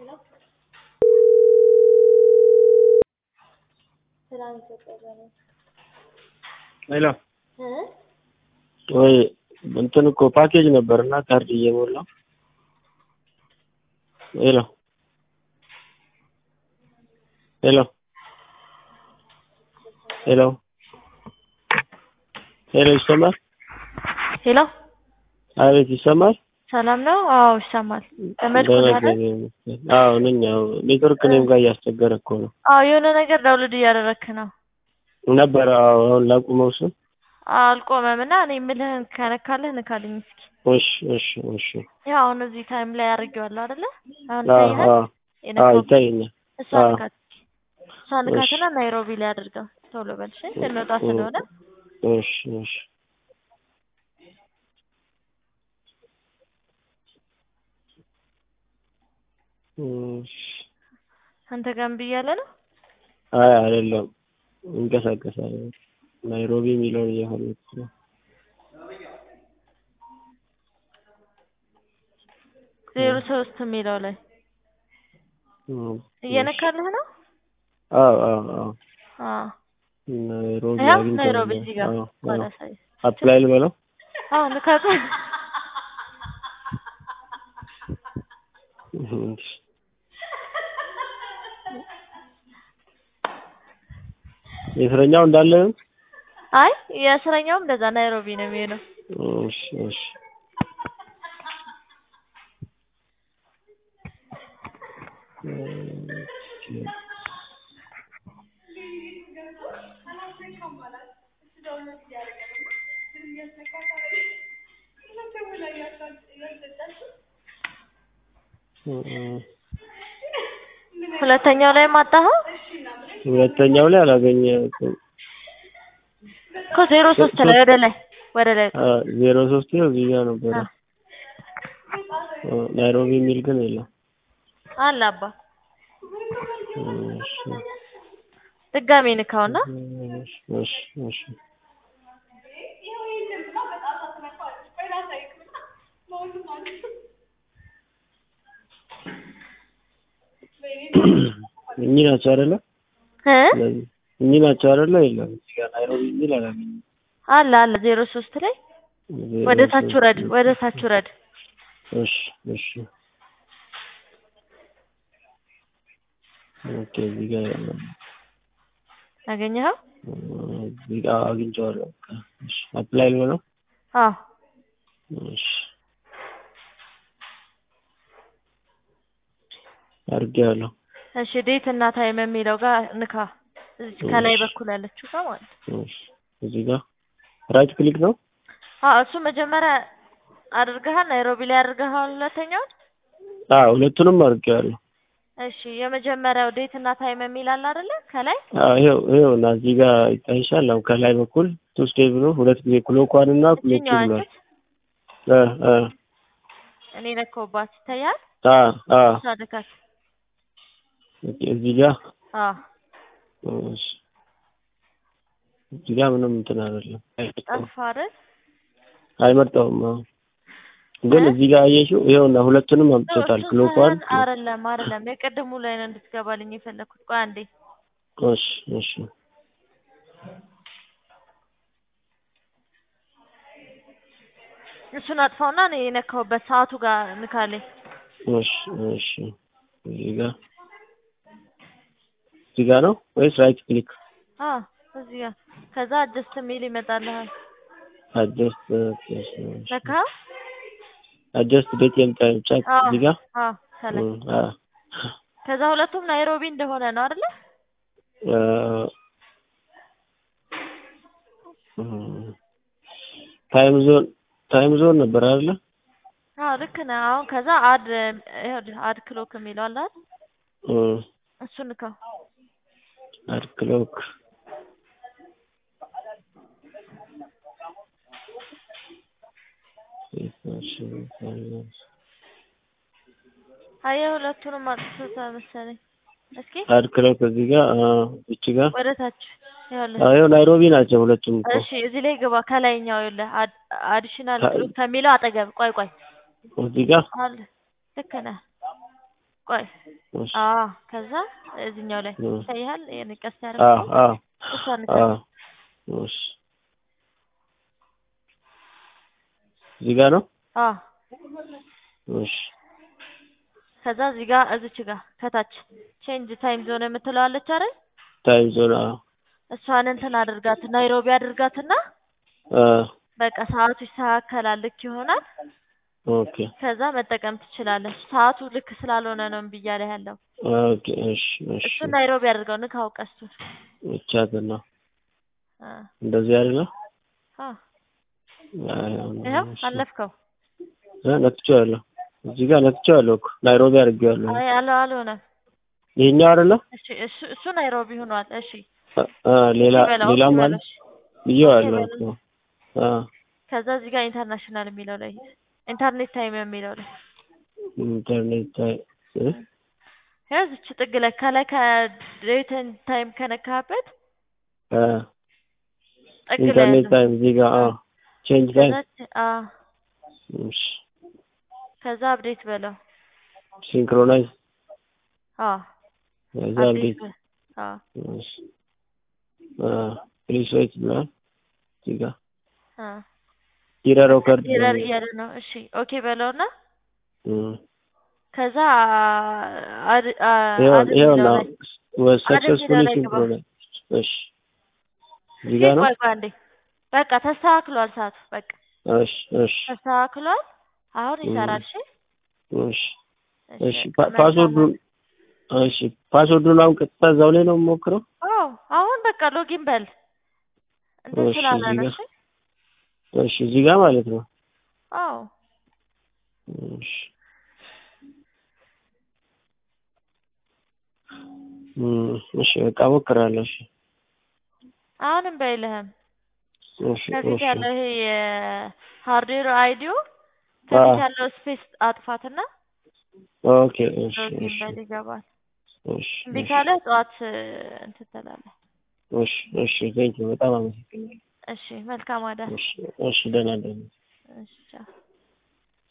ሄሎ ወይ እንትን እኮ ፓኬጅ ነበርና ካርድ እየሞላው ሄሎ ሄሎ ሄሎ ሄሎ ይሰማል? ሄሎ አቤት ይሰማል? ሰላም ነው? አዎ ይሰማል። ተመድኩ ደህና አይደል? እግዚአብሔር ይመስገን። አዎ ነኝ። አዎ ኔትወርክ እኔም ጋር እያስቸገረ እኮ ነው አዎ የሆነ ነገር ዳውንሎድ እያደረክ ነው። ነበረ። አዎ አሁን ላቁመው እሱን። አልቆመም እና እኔ የምልህን ከነካለህ ንካልኝ እስኪ። እሺ እሺ እሺ። ያው አሁን እዚህ ታይም ላይ አድርጌዋለሁ አይደለ? አሁን አዎ ይታይሃል? አዎ አዎ የነካው ይታየኛል። እሷ አዎ። ንካት እሷ ንካትና ናይሮቢ ላይ አድርገው ቶሎ በል እሺ። ልንወጣ ስለሆነ እሺ እሺ። እሺ። አንተ ጋር እምቢ እያለ ነው። አይ አይደለም፣ እንቀሳቀሳለን። ናይሮቢ የሚለውን እየፈለኩት ነው። ዜሮ ሶስት የሚለው ላይ እም፣ እየነካልህ ነው። አዎ አዎ አዎ። አዎ ናይሮቢ ያው አግኝተናል። ናይሮቢ እዚህ ጋር አዎ ኋላ አዎ። ሳይ አፕላይ ልበለው? አዎ ንካት። እሺ። የእስረኛው እንዳለ ነው? አይ የእስረኛውም እንደዛ ናይሮቢ ነው የሚሆነው። እሺ እሺ። እሺ። እም፣ ሁለተኛው ላይ ማጣኸው ሁለተኛው ላይ አላገኘሁትም። እኮ ዜሮ ሶስት ላይ ወደ ላይ ወደ ላይ አ ዜሮ ሶስት ነው እዚህ ጋር ነበረ። አ አ ናይሮቢ የሚል ግን የለም። አለ አባ እሺ ድጋሜ ንካውና እሺ እሺ እሺ። እኚህ ናቸው አይደለ? እ ስለዚህ እኚህ ናቸው አይደለ? የለም እዚህ ጋር ናይሮቢ የሚል አላገኘሁም። አለ አለ ዜሮ ሶስት ላይ ዜሮ ወደ ታች ሶስት ውረድ ወደ ታች ውረድ እሺ እሺ። ኦኬ እዚህ ጋር የለም። አገኘኸው? እዚህ ጋር አግኝቼዋለሁ። እሺ አፕላይ ልበለው? አዎ እሺ አድርጌዋለሁ። እሺ ዴት እና ታይም የሚለው ጋር ንካ። እዚህ ከላይ በኩል ያለችው ጋር ማለት ነው። እሺ እዚህ ጋር ራይት ክሊክ ነው? አዎ እሱ መጀመሪያ አድርገሃል፣ ናይሮቢ ላይ አድርገሃል። ሁለተኛውን አዎ ሁለቱንም አድርጌዋለሁ። እሺ የመጀመሪያው ዴት እና ታይም የሚል አለ አይደለ? ከላይ አዎ ይኸው ይኸው እና እዚህ ጋር ይታይሻል። አሁን ከላይ በኩል ቱ ስቴፕ ብሎ ሁለት ጊዜ ክሎኳን እና ክሎቹ እችኛዋ ብሏል። አንቺት እ እ እኔ ነካውባት ይታያል። አ አ እሷ ንካት። ኦኬ እዚህ ጋር አዎ እሺ እዚህ ጋር ምንም እንትን አይደለም። አይመጣውም ጠፋ አይደል? አይመጣውም። አዎ ግን እ? እዚህ ጋር አየሽው? ይኸውና ሁለቱንም አምጥቶታል። እሱን ክሎኳን ሳይሆን አይደለም አይደለም የቅድሙ ላይ ነው እንድትገባልኝ የፈለኩት። ቆይ አንዴ እሺ እሺ እሱን አጥፋውና እኔ የነካውበት ሰዓቱ ጋር ንካልኝ። እሺ እሺ እዚህ ጋር እዚህ ጋር ነው ወይስ ራይት ክሊክ? አዎ እዚህ ጋር ከዛ አጀስት የሚል ይመጣልሃል። አጀስት ነካ አጀስት ዴት ኤንድ ታይም ቼክ አዎ እዚህ ጋር አዎ ከላይ እም፣ አ ከዛ ሁለቱም ናይሮቢ እንደሆነ ነው አይደለ? አ እም፣ ታይም ዞን ታይም ዞን ነበር አይደለ? አዎ ልክ ነህ። አሁን ከዛ አድ ይኸውልህ አድ ክሎክ የሚለው አለ አይደል? እም፣ እሱን ንካው። አድ ክሎክ አየህ ሁለቱንም አጥፍቶታል መሰለኝ። እስኪ አድ ክሎክ እዚህ ጋር አ እቺ ጋር ወደ ታች ይኸውልህ። አዎ ናይሮቢ ናቸው ሁለቱም እኮ እሺ እዚህ ላይ ግባ። ከላይኛው ይኸውልህ አድ አዲሽናል ከ- ክሎክ ከሚለው አጠገብ ቆይ ቆይ እዚህ ጋር አለ። ልክ ነህ። ቆይ እሺ አዎ ከዛ እዚህኛው ላይ እ ይታይሃል የኔ ቀስት አዎ ያደረኩት አዎ እሷን ንካ አዎ እሺ እዚህ ጋር ነው አዎ እሺ ከዛ እዚህ ጋር እዚች ጋር ከታች ቼንጅ ታይም ዞን የምትለው አለች አይደል ታይም ዞን አዎ እሷን እንትን አድርጋት ናይሮቢ አድርጋትና አ በቃ ሰዓቱ ይስተካከላል ልክ ይሆናል ኦኬ ከዛ መጠቀም ትችላለች ሰዓቱ ልክ ስላልሆነ ነው እምቢ እያለ ያለው ኦኬ እሺ እሺ እሱን ናይሮቢ አድርገው ንካው ቀስቱን ብቻትን ነው አ እንደዚህ አይደለ አ አይ ይኸው እሺ አለፍከው እ ነክቼዋለሁ እዚህ ጋር ነክቼዋለሁ እኮ ናይሮቢ አድርጌዋለሁ አይ አለ አልሆነም ይሄኛው አይደለ እሺ እሱ እሱ ናይሮቢ ሆኗል እሺ አ አ ሌላ ኦኬ በለው ኦኬ ሌላም አለ በለው እሺ ብዬዋለሁ ኦኬ እኮ በለው አ ከዛ እዚህ ጋር ኢንተርናሽናል የሚለው ላይ ኢንተርኔት ታይም የሚለው ላይ ኢንተርኔት ታይ እ ያው እዚች ጥግ ላይ ከላይ ከዴትን ታይም ከነካበት አ ጥግ ላይ ኢንተርኔት ያለው ታይም እዚህ ጋር አ ቼንጅ ታይም ከዛ አ እሺ ከዛ አፕዴት በለው ሲንክሮናይዝ አ ከዛ አፕዴት አፕዴት በ አ እሺ አ ፕሊስ ዌይት ብሏል እዚህ ጋር አ ኢረር ኦከርድ ኤረር እያለ ነው እሺ ኦኬ በለውና እም ከዛ አድ አ ይኸው አድ ይኸው የሚለው ነው ላይ was አድ የሚለው successfully ላይ ግባ synchronized እሺ እዚህ እስኪ ጋር ነው ቆይ ቆይ አንዴ በቃ ተስተካክሏል ሰዓቱ በቃ እሺ እሺ ተስተካክሏል አሁን እም ይሰራል እሺ እሺ እሺ እሺ በቃ ፓ- ፓስወርዱን መልካም እሺ ፓስወርዱን አሁን ቀጥታ እዛው ላይ ነው የምሞክረው አዎ አሁን በቃ ሎጊን በል እንትን እሺ ስላለ እዚህ ነው ጋር እሺ እሺ እዚህ ጋር ማለት ነው አዎ እሺ እም እሺ በቃ እሞክራለሁ እሺ አሁንም በይልህም እሺ ከፊት እሺ ያለው ይሄ የሃርድዌር አይዲው አ ከፊት ያለው ስፔስ አጥፋትና ኦኬ እሺ ሎጊን እሺ በል ይገባል እሺ እምቢ እሺ ካለ ጠዋት እንትን ትላለህ እሺ እሺ ቴንኪው በጣም አመሰግናለሁ እሺ መልካም አዳር እሺ እሺ ደህና ደህና እሺ ቻው